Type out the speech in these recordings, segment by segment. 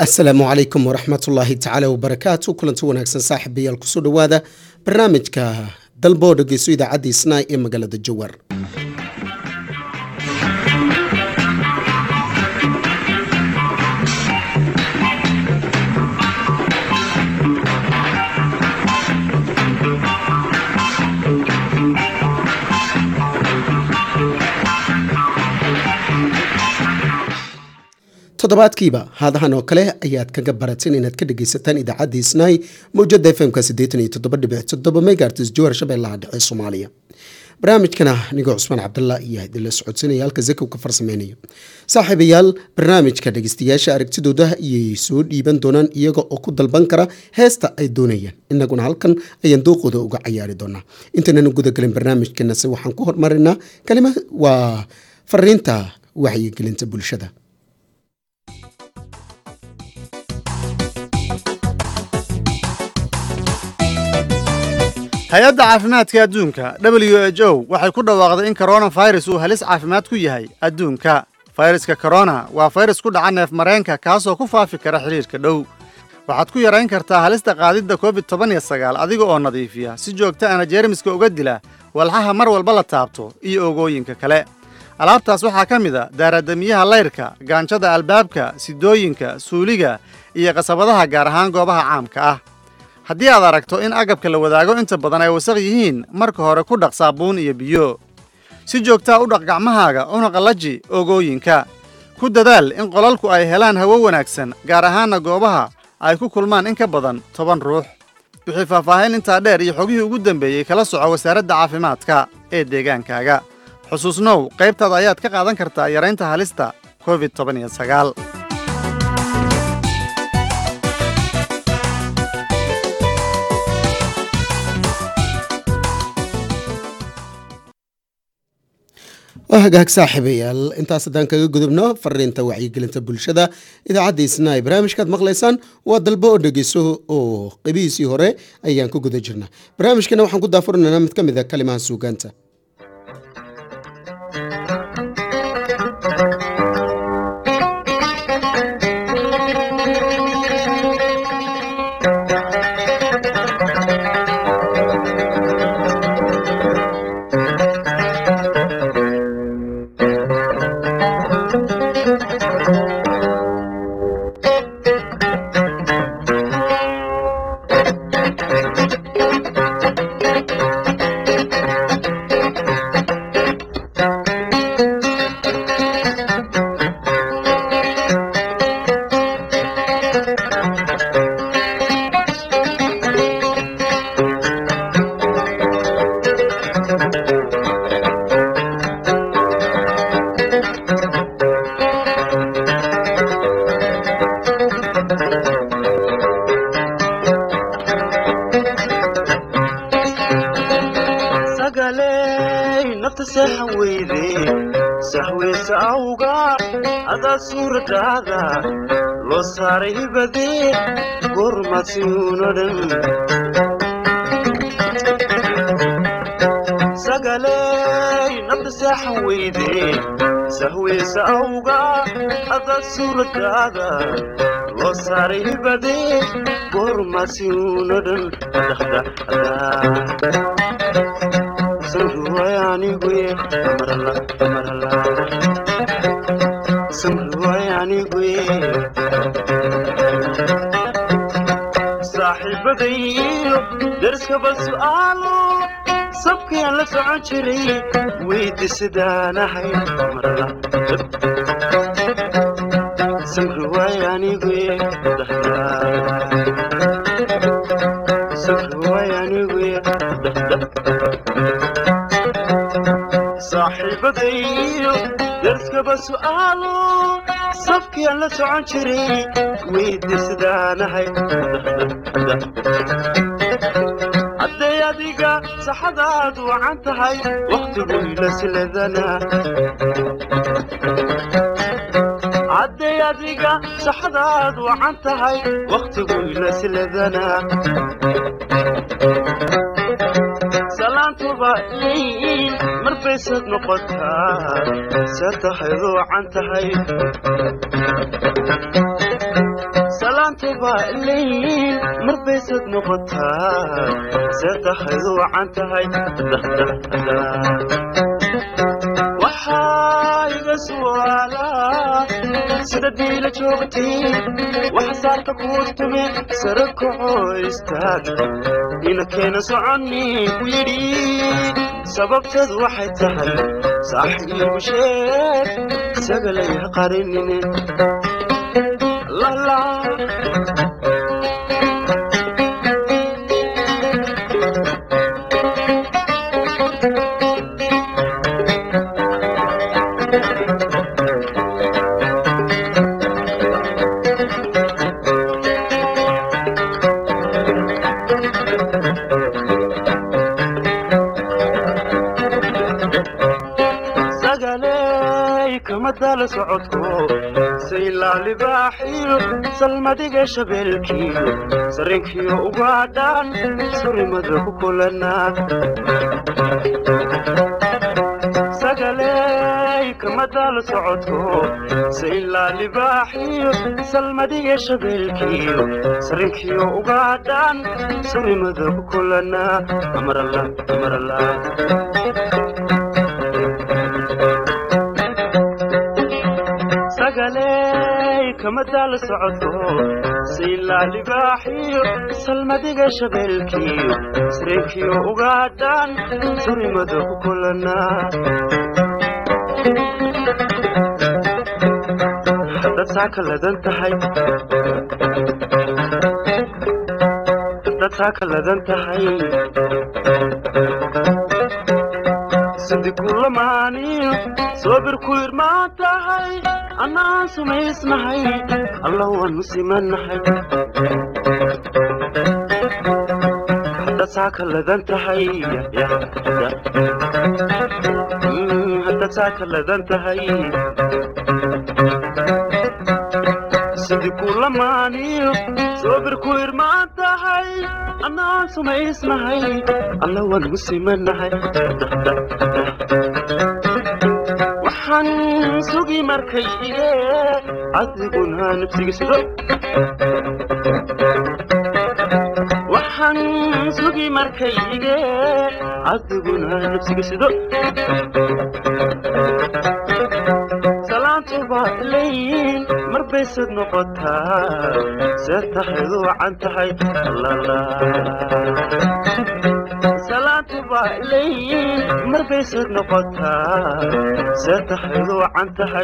asalaamu calaykum waraxmatullaahi tacaala wabarakaatu kulanti wanaagsan saaxiibayaal kusoo dhowaada barnaamijka dalboo dhegeyso idaacadda isnaay ee magaalada jowar toddobaadkiiba haadahan oo kale ayaad kaga barateen inaad ka dhegaysataan idaacadda isnaay mawjada fmka megaarts jowar shabeellaha dhexe soomaaliya barnaamijkana anigoo cusmaan cabdalla ayaa idinla socodsanaya halka zakow ka farsameynayo saaxiibayaal barnaamijka dhegeystayaasha aragtidooda ayay soo dhiiban doonaan iyaga oo ku dalban kara heesta ay doonayaan inaguna halkan ayaan dooqooda uga cayaari doonaa intaynana gudagelin barnaamijkanase waxaan ku hormarinaa kalima waa fariinta wacyigelinta bulshada hay-adda caafimaadka adduunka w h o waxay ku dhawaaqday in koronafirus uu halis caafimaad ku yahay adduunka fayraska korona waa fayrus ku dhaca neef mareenka kaasoo ku faafi kara xidhiirka dhow waxaad ku yarayn kartaa halista qaadidda covid toban iyo sagaal adiga oo nadiifiya si joogta ana jeermiska uga dila walxaha mar walba la taabto iyo ogooyinka kale alaabtaas waxaa ka mid a daaradamiyaha layrka gaanjada albaabka sidooyinka suuliga iyo qasabadaha gaar ahaan goobaha caamka ah haddii aad aragto in agabka la wadaago inta badan ay wasaq yihiin marka hore ku dhaq saabuun iyo biyo si joogtaa u dhaq gacmahaaga una qallaji ogooyinka ku dadaal in qolalku ay helaan hawo wanaagsan gaar ahaanna goobaha ay ku kulmaan in ka badan toban ruux wixii faahfaahin intaa dheer iyo xogihii ugu dambeeyey kala soco wasaaradda caafimaadka ee deegaankaaga xusuusnow qaybtaada ayaad ka qaadan kartaa yaraynta halista covid toban iyo sagaal waa hagaag saaxiibayaal intaas haddaan kaga gudubno fariinta wacyigelinta bulshada idaacadda isnaay barnaamijkaad maqlaysaan waa dalbo oo dhegeyso oo qebihiisii hore ayaan ku guda jirnaa barnaamijkana waxaan ku daafurinaynaa mid ka mid a kalimaha suugaanta suuradaada loo saaray hibadee gormasiunodhan sagaley nabda seexan weyde sahweysa awga ada suuradaada loo saaray hibadee gormasiunodhan sanruwayaniguye amarala amarala saaxiibadayyo darskaba su'aalo sabkayaan la socon jiray weydi sidaanahay samri waay aniguye samri waay aniguye saaxiibadayyo darskaba su'aalo sabkayaan la socon jiray weydi sidaanahay hadday adiga saxadaad wacan tahay wakhtiguyla siladana hadday adiga saxadaad wacan tahay wakhtiguyla siladana salaantuba leeyiin marbaysad noqotaa se tahay ruucan tahay salaantuba leeyiin mar baysad noqotaa seetahayd wacan tahay waxaa iga su'aalaa sida diila joogtay waxa saarka kuu tume sare kaco istaag ina keena soconi ku yidhi sababteedu waxay tahay saaxiibu sheeg sagalay ha qarinine lala sagaley kama dala socodko saylaa libaaxiyo salmadiga shabeelkiyo sarinkiyo ugaadhaan surimada ku kulanaa sagaley kama dala socodko saylaa libaaxiyo salmadiga shabeelkiyo sarinkiyo ugaadhaan surimada ku kulanaa amarala amarala sagaley kama daala socodko saylaa libaaxiyo salmadiga shabeelkiyo sireenkiyo ugaadhaan surimada ku kulanaa haddaad saa kaladan tahay haddaad saa kaladan tahay sidi kulamaaniyo soobir ku irmaan tahay annaan sumaysnahay alla waanu simanahay hadda saa kaladan tahay hadda saa kaladan tahay sidi kulamaaniyo soobir ku irmaan tahay annaan sumaysnahay alla waanu simanahay waxaan sugi markay ige adiguna nafsigisido waxaan sugi markay ige adiguna nafsigisido salaantuba leeyiin mar baysad noqotaa see tahaydu wacan tahay lala salaantuba leeyiin mar baysad noqotaa see tahaydu wacan tahay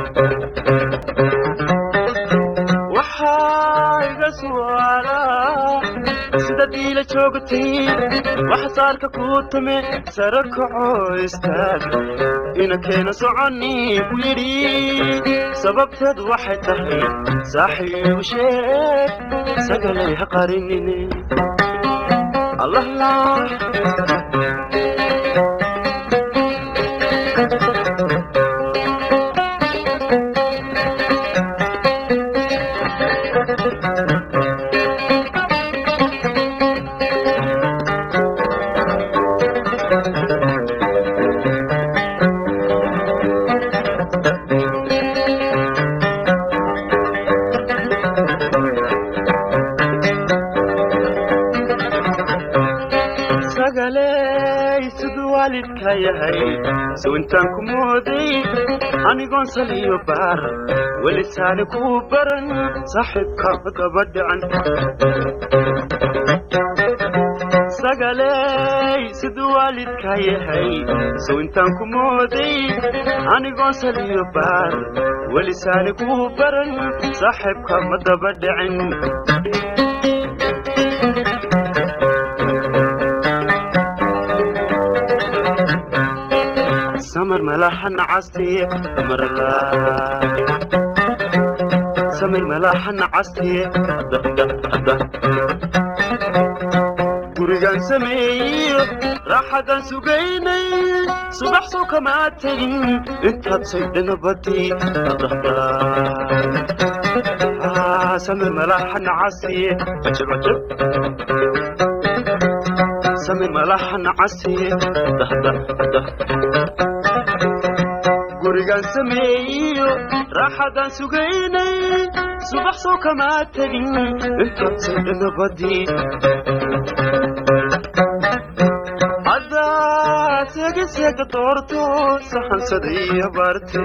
waxaa iga su'aalaa sida diila joogtay waxa saarka kuu tume sare kaco istaag ina keena soconi ku yidhi sababteed waxay tahay saaxiibu sheeg sagalay ha qarinine allah laa sagaley siduu waalidka yahay sow intaan ku mooday anigoon saliyo baar weli saani kuu baran saaxiibka daba dhican sagaley siduu waalidka yahay sow intaan ku mooday anigoon saliyo baar weli saani kuu baran saaxiibka ma daba dhicin samar malaxan castiye marla samir malaxan castiye gurigaan sameeyo raaxadan sugaynay subax soo kamaa tegin intaad saydhana batay samir malaxan castiye cajab cajab samir malaxan castiye guri jawigaan sameeyiyo raaxadaan sugaynay subax soo kamaa tegin intaad saydhada badii haddaad seegaseega doorto saxansadaiyo barte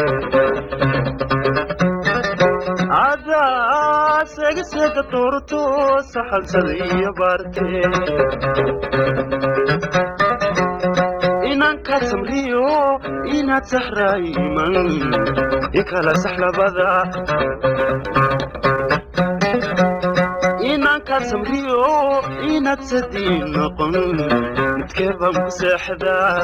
haddaad seegaseega doorto saxansadaiyo barte inanka samriyo inaad saxraayiman ikala saxlabada inanka samriyo inaad sadiin noqon midkeebaan ku seexdaa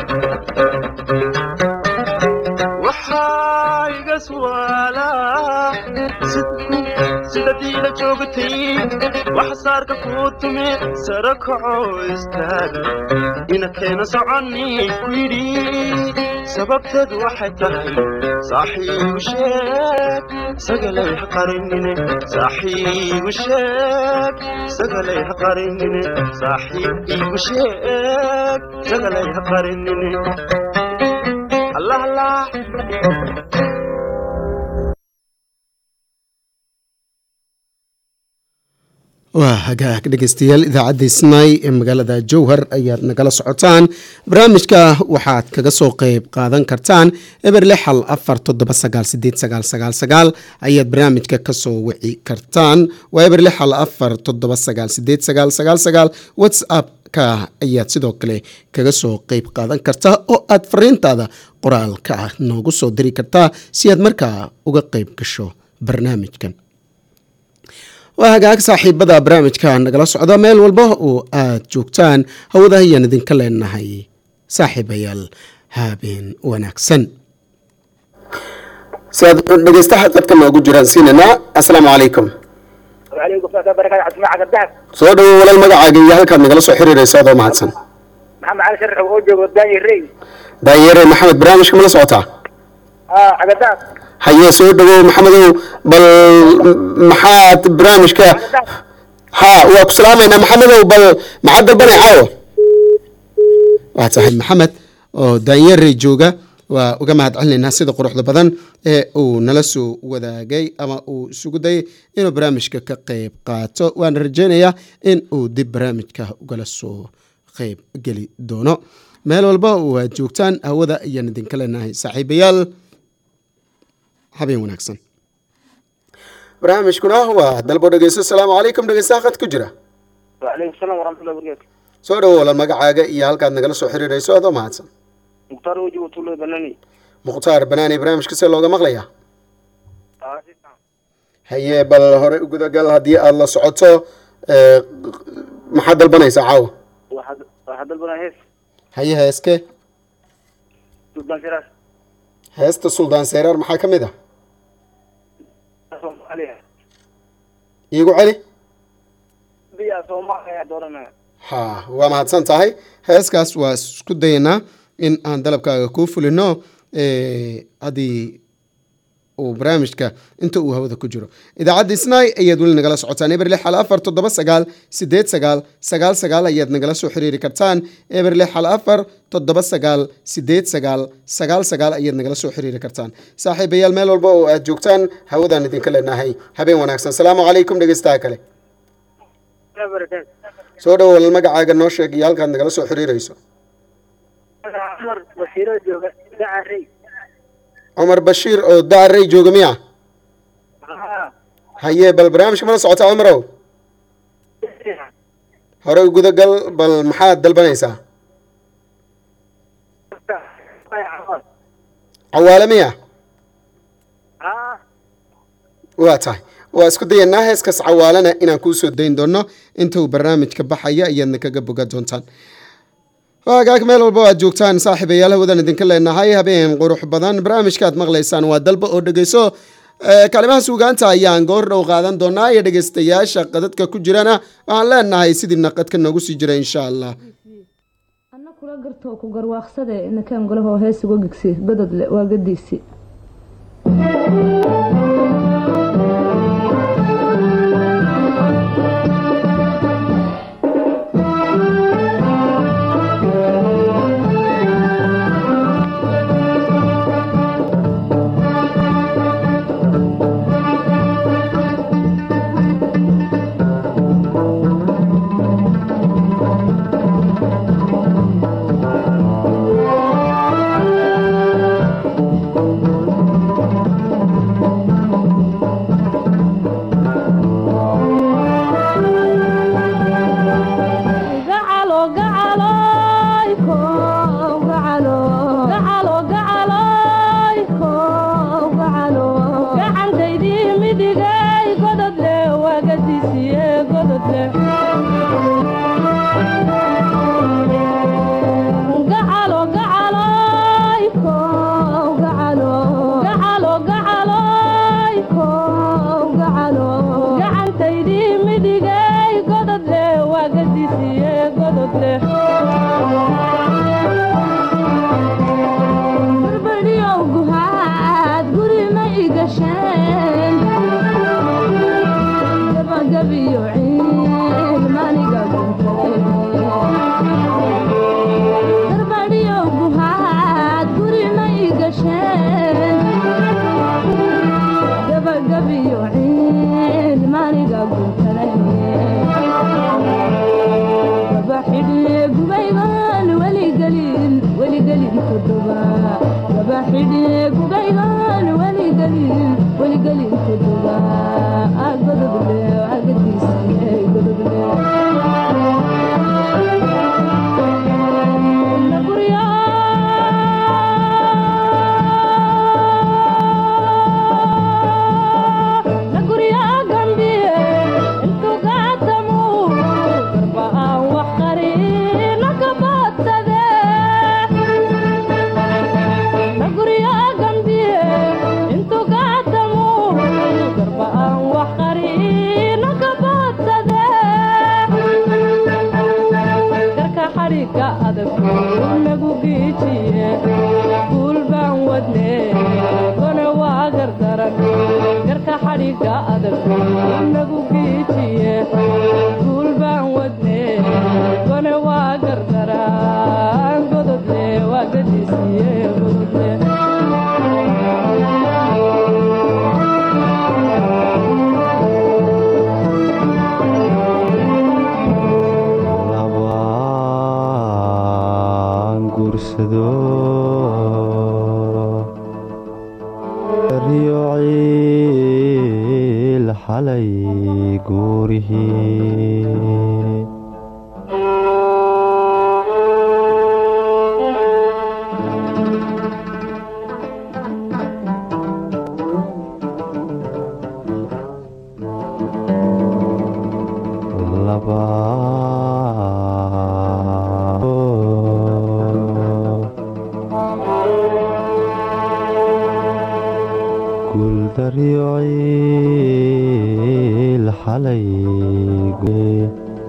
waxaa iga su'aalaa sida diila joogatay waxa saarka kuu tume sara kaco istaaga ina keena soconi ku yidhi sababteedu waxay tahay saaxiibu sheeg sagalay ha qarinine saaxiibu sheeg sagalay ha qarinine saaxiibu sheeg sagalay ha qarinine allah allah waa hagaag dhegeystayaal idaacadda isnay ee magaalada jowhar ayaad nagala socotaan barnaamijka waxaad kaga soo qeyb qaadan kartaan eber lix hal afar toddoba sagaal sideed sagaal sagaal sagaal ayaad barnaamijka kasoo wici kartaan waa eber lix hal afar toddoba sagaal sideed sagaal sagaal sagaal whatsapp ka ayaad sidoo kale kaga soo qeyb qaadan kartaa oo aad fariintaada qoraalka ah noogu soo diri kartaa si aad markaa uga qeyb gasho barnaamijkan waa hagaag saaxiibada barnaamijka nagala socda meel walba oo aad joogtaan hawada ayaan idinka leenahay saaxiibayaal habeen wanaagsan si aad dhegeystaha dadka noogu jiraan siinanaa asalaamu calaykum وعليكم السلام وبركاته عبد المعك الدهب soo dhawo walaal magacaaga iyo halkaad nagala soo xiriirayso adoo mahadsan محمد علي شرح وجه وداني الري daayere maxamed barnaamijka mala socotaa اه عقدات haye soo dhawow maxamedow bal maxaad barnaamijka ha waa ku salaamaynaa maxamedow bal maxaad dalbanay caawa waa tahay maxamed oo daanyare jooga waa uga mahad celinaynaa sida quruxda badan ee uu nala soo wadaagay ama uu isugu dayay inuu barnaamijka ka qeyb qaato waana rajeynayaa in uu dib barnaamijka ugala soo qeyb geli doono meel walba oo aad joogtaan hawada ayaan idinka leenahay saaxiibayaal habeen wanaagsan barnaamijkuna waa dalbo dhegeysto asalaamu calaykum dhegeystaha qad ku jira وعليكم السلام ورحمه الله وبركاته soo dhawo walaal magacaaga iyo halkaad nagala soo xiriirayso adoo mahadsan مختار وجه وطول بناني mukhtaar banaani barnaamijka see looga maqlayaa اه haye bal hore u gudagal haddii aada la socoto ee, maxaad dalbanaysaa caawa واحد واحد البنا هيس haye heeske سلطان فراس heesta suldaan seyraar maxaa ka mid ah عليها iigu celi بيا صوماليا دورنا ha waa mahadsan tahay heeskaas waa isku dayanaa in aan dalabkaaga kuu fulino ee, haddii uu barnaamijka inta uu hawada ku jiro idaacadda isnaay ayaad weli nagala socotaan eber lix hal afar toddoba sagaal sideed sagaal sagaal sagaal ayaad nagala soo xiriiri kartaan eber lix hal afar toddoba sagaal sideed sagaal sagaal sagaal ayaad nagala soo xiriiri kartaan saaxiibayaal meel walba oo aad joogtaan hawadaan idinka leenahay habeen wanaagsan salaamu calaykum dhegeystaha kale بركاته soo dhawo walal magacaaga noo sheeg iyo halkaad nagala soo xiriirayso عمر بشير جوجا دعا الري cumar bashiir oo daarey jooga miya اه haye bal barnaamijka mala socota cumarow hore u gudagal bal maxaad dalbanaysaa cawaale miya اه waa tahay waa isku dayanaa heeskaas cawaalana inaan kuu soo dayn doono inta uu barnaamijka baxaya ayaadna kaga boga doontaan waagaag meel walba oo aad joogtaan saaxiibayaal hawadan idinka leenahay habeen qurux badan barnaamijka aad maqlaysaan waa dalba oo dhegeyso Ee, kalimaha suugaanta ayaan goor dhow qaadan doonaa iyo dhegeystayaasha qadadka ku jirana waxaan leenahay sidiina qadka noogu sii jira insha allah anna kula gartoo ku garwaaqsade inakaan golahoo hees uga gegsi gododle waa gadiisi leh gacalo gacaloyko gacalo gacalo gacaloyko gacalo gacantaydii midigay godod leh waa gadisiye godod leh barbadhiyow guhaad guri ma igasheen gabagabiyo ciil maniga garbadhiyow guhaad guri ma igasheen gabagabiyo ciil maniga gabaxidhiye gubaygaan weligelin weligelin kuduba gabaxidhiye gubaygaan weligelin weligelin kuduba gododle agadiisiye gododle na guryaa na guryaa gambiye intuu gaatamu garba aan wax qarina ka baadsade na guryaa gambiye intuu gaatamu garba aan wax qarina ka baadsade garka xadhigga adag nagu giijiye guul baan wadne gone waa gardaran garka xadhigga adag nagu giijiye guul baan wadne gone waa gardaran gododle waa gadisiye gododle labaan guursado riyo ciil xalay guurihii guuldaryo ciil xalay guye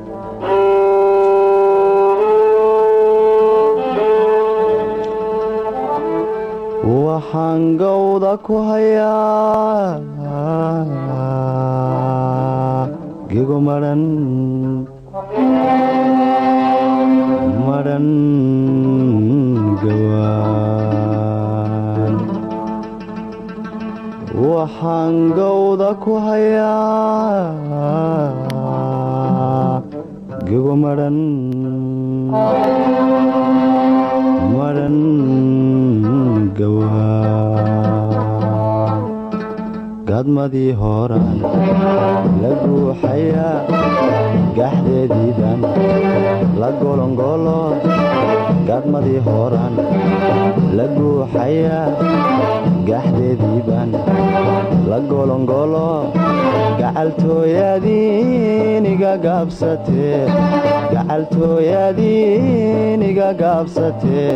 waxaan gowda ku hayaa gego madhan madhan gawaan waxaan gowda ku hayaa gego madhan madhan gawaan gadmadii horaan la guuxayaa gaxdeediiban la golongolo gadmadii horaan la guuxayaa gaxdeediiban la golongolo gacaltooyadiiniga gaabsatee gacaltooyadiiniga gaabsatee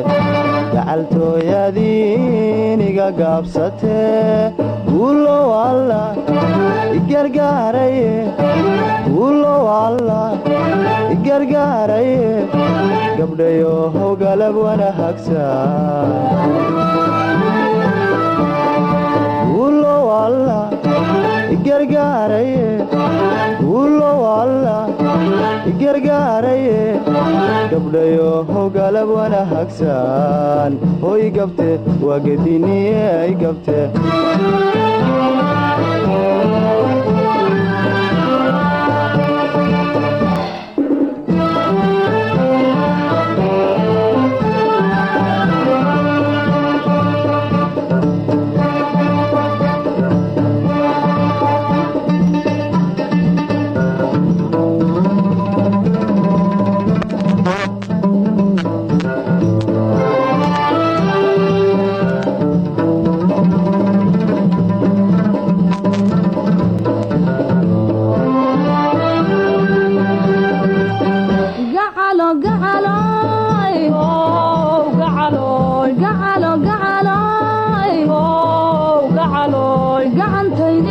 gacaltooyadiiniga gaabsatee guulow alla igargaaraye guulow alla igargaaraye gabdhayohow galab wanahagsan guulow alla igargaaraye guulow alla igargaaraye gabdhayohow galab wanahagsan hoy gabte waa gediniye ay gabte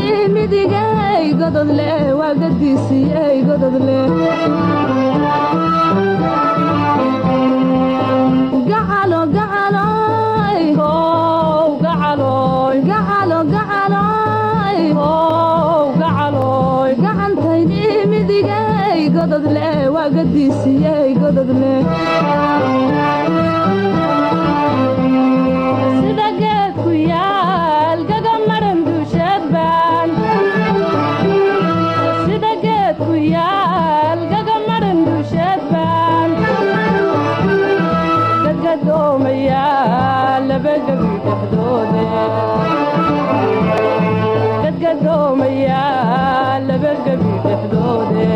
midigay gododle waa gadiisiyey gododle gacalo gacaloy how gacaloy gacalo gacaloy how gacaloy gacantaydii midigay gododle waa gadiisiyey gododle sida geed ku yaal gaga maran duusheed baan sida geed ku yaal gaga maran duusheed baan gadgadoomaya laba gebi dhexdoode gadgadoomaya laba gebi dhexdoode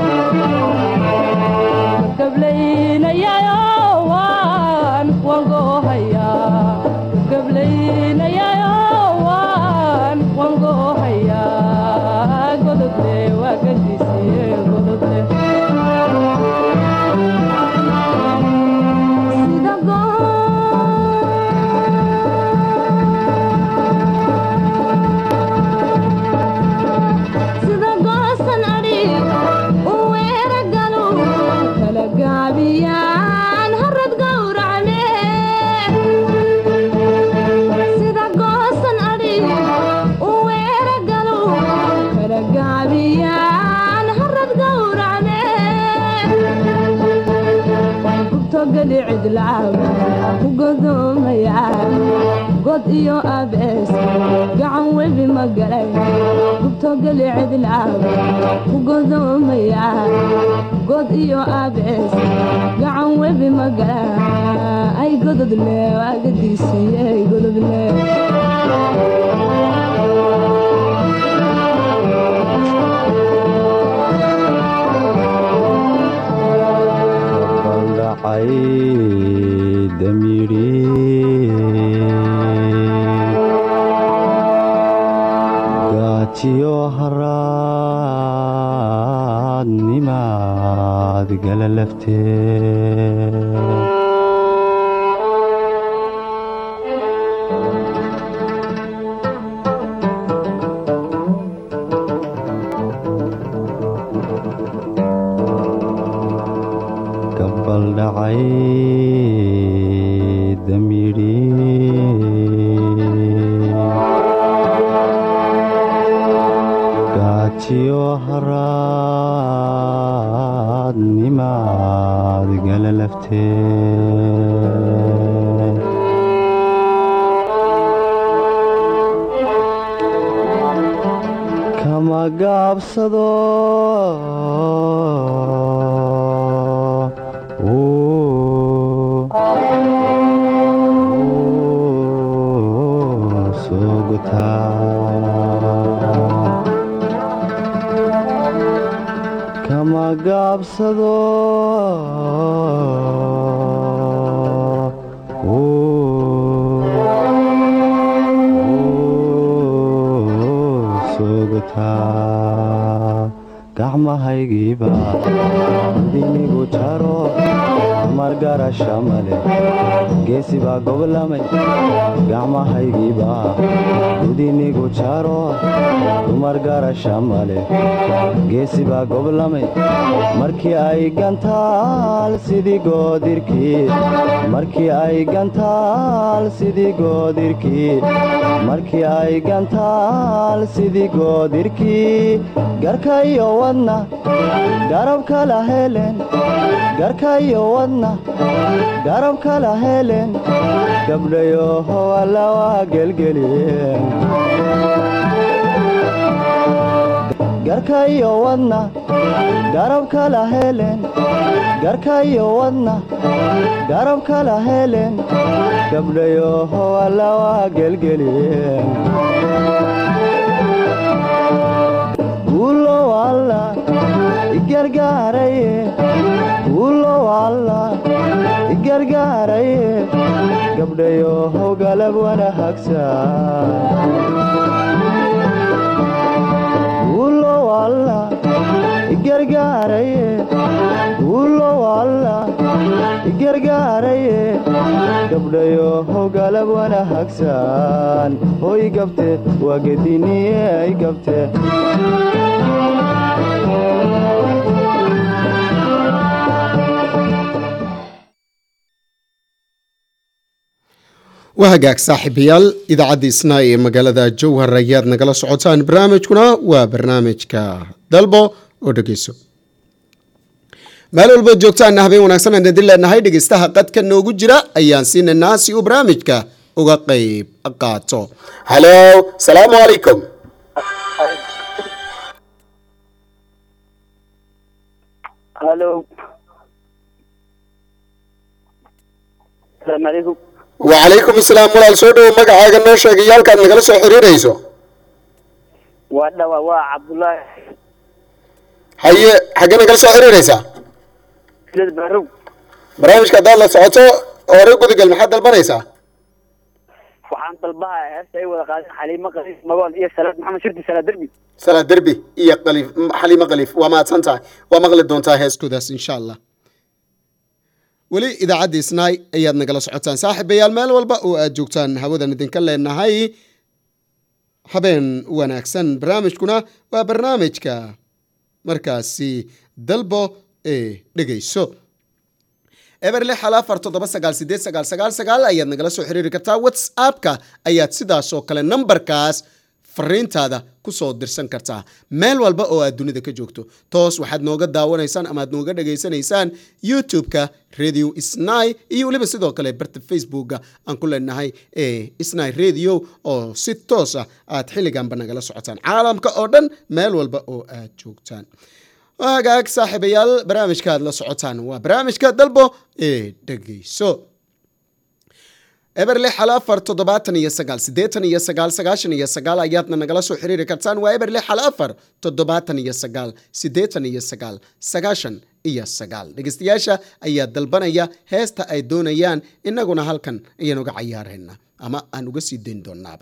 gablaynayayo waan waan goohayaa gablaynayayo waan waan goohayaa gododle waa gadisiye gododle sida sida goosan adhi u weera galu kala gaabiyaan harad gowracme sida goosan adhi u weera galu kala gaabiyaan harad gowracme gubtogeli cidlaab ku godoomaya god iyo abees gacan webi ma galay gubtogeli cidlaab ku godoomaya god iyo abees gacan webi ma galay ay gododle waagadiisiyey gododle baldhacay damiri gaatiyo haraad nimaad gala laftee gabaldhacay damiri gaatiyo haraad nimaad gala laftee kama gaabsado Ooh, ooh, soo gutaa kama gaabsado Ooh, ooh, soo gutaa gacmahaygiiba dinigu jaro margarasha male geesi baa goblamay gacmahaygiiba dinigu jaro dumargarasha male geesi baa goblamay markii ay gantaal sidii goodirkii markii ay gantaal sidii goodirkii markii ay gantaal sidii goodirkii garka iyo wadna garab kala helen garka iyo wadna garab kala helen gabdhayoho alla waa gelgeliyeen garka iyo wadna garab kala helen garka iyo wadna garab kala helen gabdhayoho alla waa gelgeliyeen guulo alla igargaaraye guulo alla igargaaraye gabdhayoho galab wana hagsan guulo alla igargaaraye guulo alla igargaaraye gabdhayo hogalab wanaagsan hoy gabte waa gediniyey gabte waa hagaag saaxiibayaal idaacadda isnaa ee magaalada jowhar ayaad nagala socotaan barnaamijkuna waa barnaamijka dalbo oo dhegeyso meel walba joogtaana habeen wanaagsan aan idin leenahay dhegeystaha qadka noogu jira ayaan siinaynaa si uu barnaamijka uga qeyb qaato halo salaamu calaykum halo asalaamu calaykum wacalaykum asalaam walaal soo dhowo magacaaga noo sheegay iyo halkaad nagala soo xiriirayso waa dhawa waa cabdullaahi haye xaggee nagala soo xiriiraysaa silad barow barnaamijka haddaad la socoto hore gudagal maxaad dalbanaysaa waxaan dalbaha heesta ay wada qaadeen xaliimo qaliif magool iyo salaad maxamed shirdi salaad derbi salaad derbi iyo qaliif xaliimo qaliif waa mahadsan tahay waa maqli doontaa heeskoodaas insha allah weli idaacadda isnaay ayaad nagala socotaan saaxiibayaal meel walba oo aad joogtaan hawadan idinka leenahay habeen wanaagsan barnaamijkuna waa barnaamijka markaasi dalbo ee dhegeyso eberle xal afar toddoba sagaal sideed sagaal sagaal sagaal ayaad nagala soo xiriiri kartaa whatsappka ayaad sidaas oo kale nambarkaas fariintaada kusoo dirsan kartaa meel walba oo aad dunida ka joogto toos waxaad nooga daawanaysaan ama aad nooga dhageysanaysaan youtube-ka radio snai iyo weliba sidoo kale barta facebooka aan ku leenahay ee snai radio oo si toos ah aad xilliganba nagala socotaan caalamka oo dhan meel walba oo aad joogtaan hagaag saaxiibayaal barnaamijka aad la socotaan waa barnaamijka dalbo ee dhegeyso eber lix hal afar toddobaatan iyo sagaal siddeetan iyo sagaal sagaashan iyo sagaal ayaadna nagala soo xiriiri kartaan waa eber lix hal afar toddobaatan iyo sagaal siddeetan iyo sagaal sagaashan iyo sagaal dhegeystayaasha ayaa dalbanaya heesta ay doonayaan innaguna halkan ayaan uga cayaarayna ama aan uga sii dayn doonaaba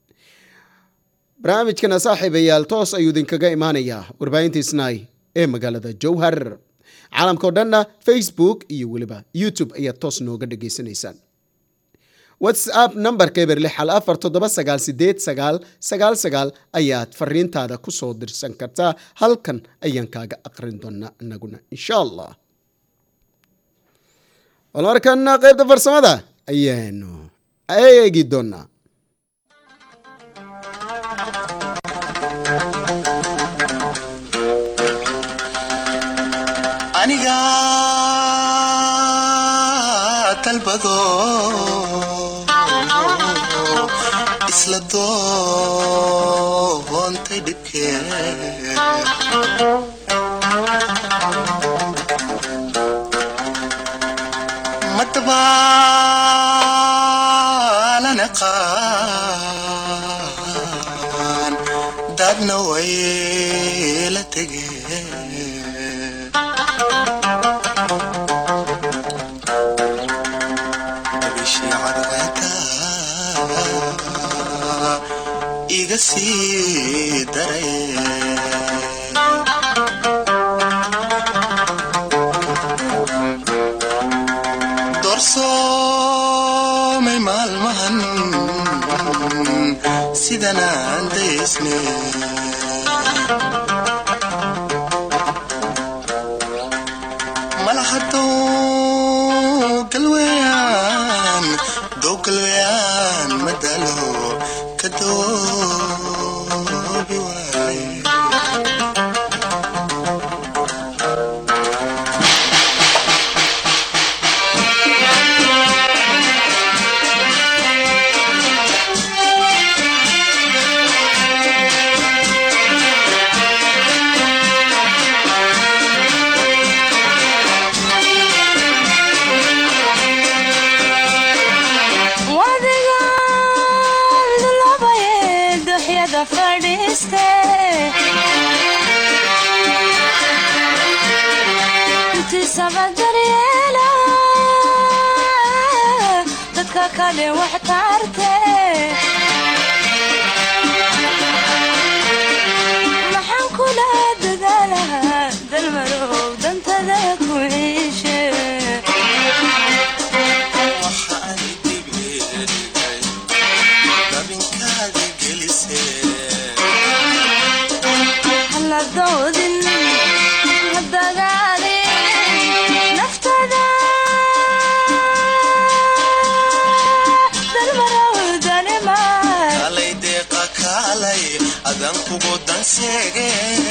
barnaamijkana saaxiibayaal toos ayuu idinkaga imaanayaa warbaahinta snai ee magaalada jowhar caalamkao dhanna facebook iyo weliba youtube ayaad toos nooga dhageysanaysaan whatsapp nambarka eber lix hal afar toddoba sagaal sideed sagaal sagaal sagaal ayaad fariintaada kusoo dirsan kartaa halkan ayaan kaaga aqrin doonaa inaguna insha allah bal markana qeybta farsamada ayaanu eegi doonaa aniga dalbado isla doontay dhibkee madabaalana qaan dadna way la tegeen bishii cadceeda iga sii daray doorsoomay maalmahan sidan aan daysne malahadoo galweyaan dow galweyaan madalo ka doobi waaye dadka kale wax tarte maxaan kula dadaalahaa dalmarow dantada ku ciishe waxa ay doodin ha dagaalin naftada dalmarowdanimaan kalay deeqa kaalay adan kugu danseege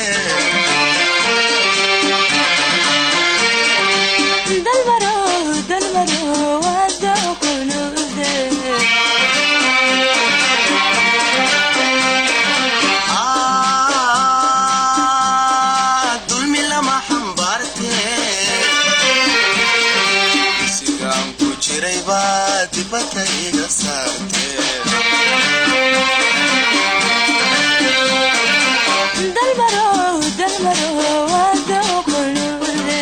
dalmarow dalmarow wadoqunude Ah, dulmi lama xambaarte sigaan ku jiray baa dibadda iga saarte dalmarow dalmarow wadoqunude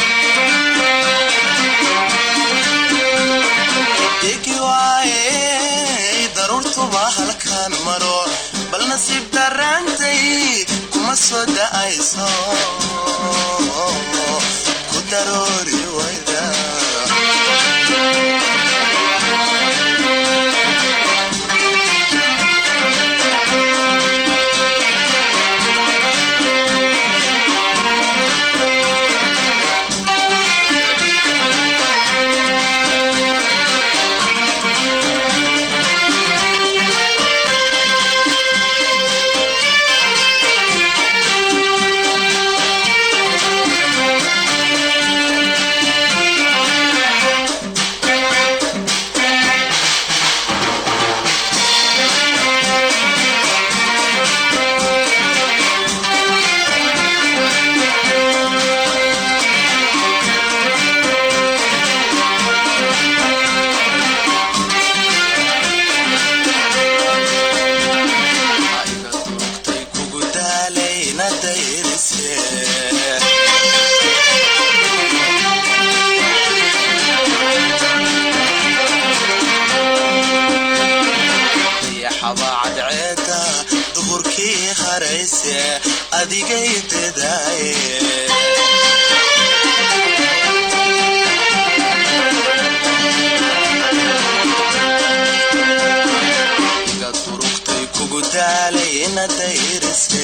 degi waaye daruurtuba halkaan maro bal nasiib daraantay kuma soo da'ayso ku daroori wayda ayga durugtay kugu daalayna dayrise dayaxaba cadceeda duhurkii harayse adigay dadaaye iga durugtay kugu daalayna dayrise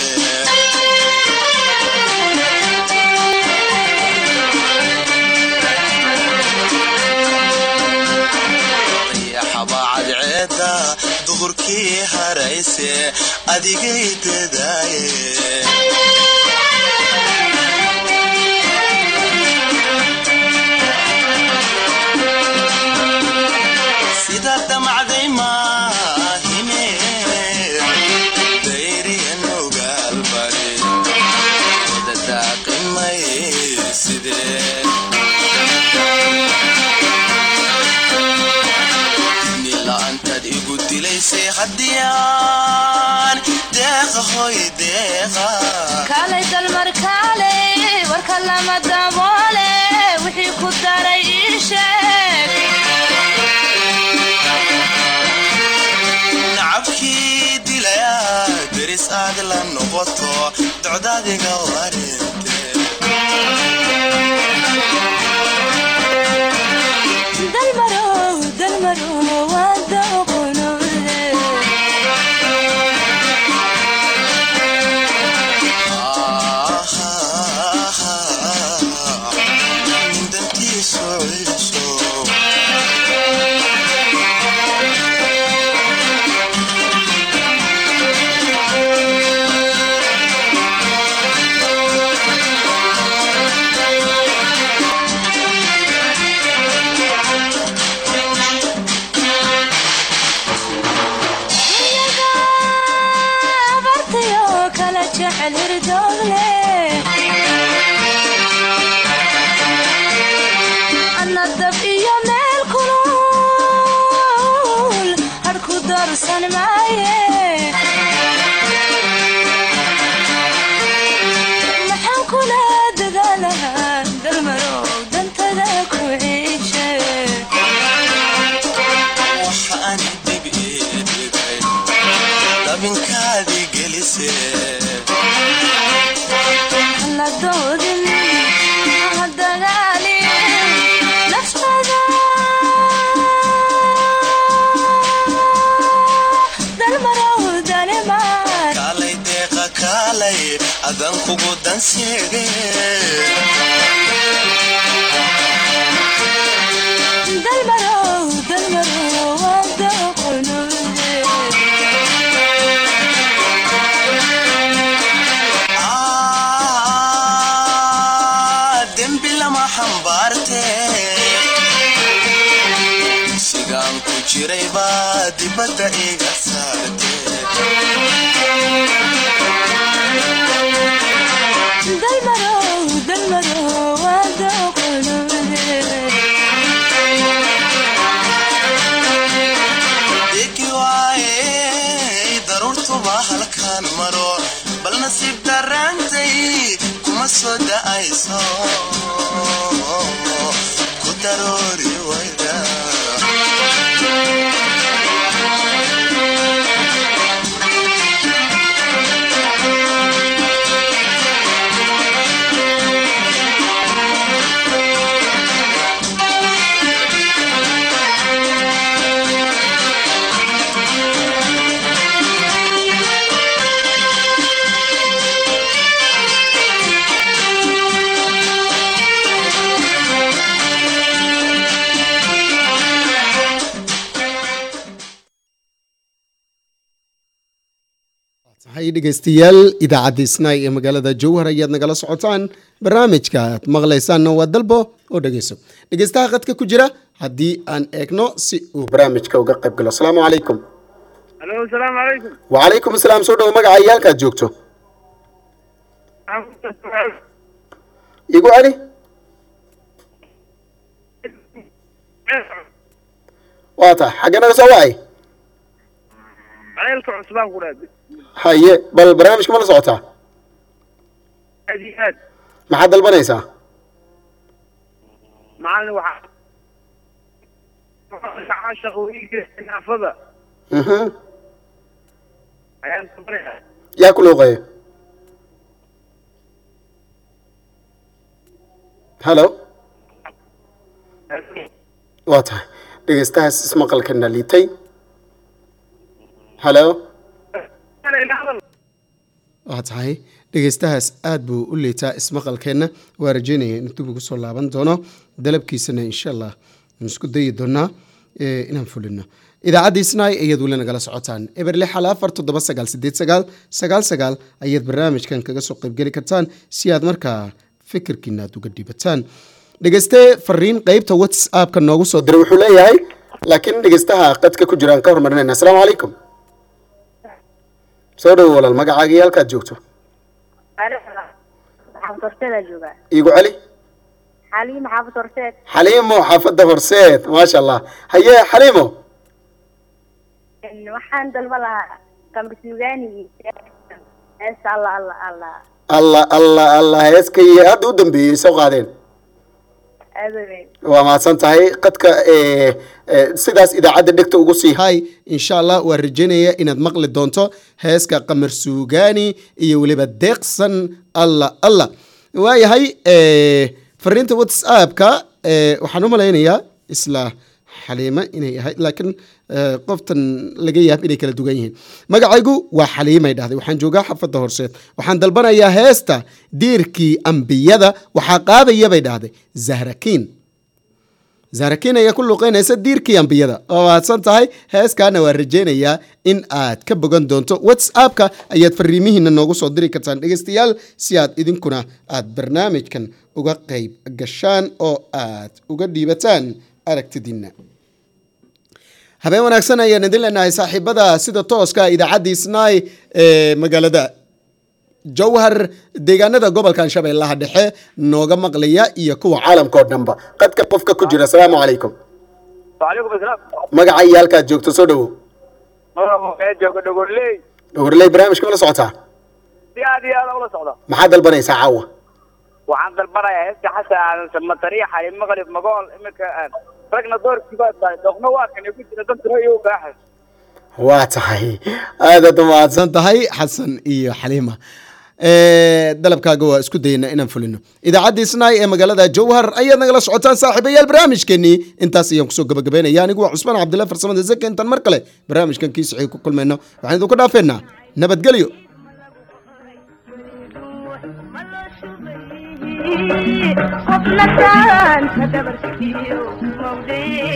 dayaxaba cadceeda duhurkii harayse adigay dadaaye sida damacday maahine dayriyan ogaalbari dadaaqimay sidee nila'aantaad igu dilaysay haddiyaan deeqa hoy deeqa kaalay dalmar kaalay warka lama daboole wixii ku daray ii sheeg nacabkii dilaya deris aad la noqoto docdaadiga warinte dalmarow dalmarow wadoqunude dantiisu ciiso abartayo kala jecel hirdoogle ana dab iyo meel kulul harku darsan maaye maxaan kula dadaalahaa dalmarow dantada ku ciishe waxaan dib ii dhigay dabinkaadii gelise la doodin ha dagaalin naftada dalmarow dalimaan kaalay deeqa kaalay adan kugu danseege dalmarow dalmarow wada qunuude Ah, dembi lama xambaarte sigaan ku jiray baa dibadda iga saarte dalmarow dalmarow wada qunuude degi waaye daruurtuba halkaan maro bal nasiib darraantay kuma soo da'ayso ku daroori wayda hay dhegeystayaal idaacadda isnaay ee magaalada jowhar ayaad nagala socotaan barnaamijka aad maqlaysaanna waa dalbo oo dhegeyso dhegeystaha qadka ku jira haddii aan eegno si uu barnaamijka uga qayb galo asalaamu calaykum alo asalaamu calaykum wacalaykum asalaam soo dhowo magaca iyo halkaad joogto igu celi waa tahay xagge naga soo wacay ceelka cusbaan ku dhaad haye bal barnaamijka ma la socotaa aad iyo aad maxaad dalbanaysaa macalin waxaa shaqooyinka naafada Mhm. ayaan sabraya yaa ku looqeeya hallo waa tahay dhegeystahaas ismaqalkana liitay hallo waa tahay dhegeystahaas aad buu u liitaa ismaqalkeenna waa rajeynaya in dib ugu soo laaban doono dalabkiisana insha allah aan isku dayi doonaa eh, inaan fulino idaacadda isnaay ayaad weli nagala socotaan eber lix hal afar toddoba sagaal sideed sagaal sagaal sagaal ayaad barnaamijkan kaga soo qaybgeli kartaan si aad markaa fikirkiina aad uga dhibataan dhegeyste fariin qeybta whatsappka noogu soo diray wuxuu leeyahay laakiin dhegeystaha qadka ku jiraan ka hormarinayna asalaamu calaykum soo dhowo walaal magacaaga iyo halkaad joogto xaafad horseedaa joogaa iigu celi xaliima xaafad horseed xaliimo xaafadda horseed maasha allah haye xaliimo waxaan dalba lahaa kamri suugaanigi heesta alla alla alla allah allah allah heeskay hadda u dambeeyey soo qaadeen aada weyn waa mahadsan tahay qadka eh, eh, sidaas idaacadda dhegta ugu sii hay insha allah waa rajeynaya inaad maqli doonto heeska qamar suugaani iyo weliba deeqsan allah allah waayahay eh, fariinta whatsappka eh, waxaan u malaynayaa isla xaliime inay ahayd laakiin eh, qoftan laga yaab inay kala dugan yihiin magacaygu waa xaliimay dhahday waxaan joogaa xafadda horseed waxaan dalbanayaa heesta diirkii ambiyada waxaa qaadaya bay dhahday zahrakiin zahrakiin ayaa ku luuqeynaysa diirkii ambiyada oo mahadsan tahay heeskaana waa rajeynayaa in aad ka bogan doonto whatsappka ayaad fariimihiina noogu soo diri kartaan dhegeystayaal si aad idinkuna aad barnaamijkan uga qayb gashaan oo aad uga dhiibataan aragtidiina habeen wanaagsan ayaan idin leenahay saaxiibada sida tooska idaacadda isnaay ee magaalada jowhar deegaanada gobolkan shabeellaha dhexe nooga maqlaya iyo kuwa caalamka oo dhanba qadka qofka ku jira asalaamu calaykum وعليكم السلام magaca iyo halkaad joogto soo dhowow مرحبا jooga dhogorley dhogorley barnaamijka ma la socotaa si aad iyo aad ula socda maxaad dalbanaysaa caawa waxaan dalbanayaa heesta xasan aadan samatariya xali maqlib magool iminka aan ragna doorkii baa tahay doqna waa kan ku jira dantuna iyo baaxay waa tahay aadaad u mahadsan tahay xasan iyo xaliima Eh, dalabkaaga waa isku dayna inaan fulino idaacadda isnaay ee magaalada jowhar ayaad nagala socotaan saaxiibayaal barnaamijkeenii intaas ayaan kusoo gabagabeynaya anigu waa cusmaan cabdillah farsamada zake intaan mar kale barnaamijkan kii sixii ku kulmayno waxaan idinku dhaafeynaa nabadgelyo qofna taanta dabarkiyo mawdee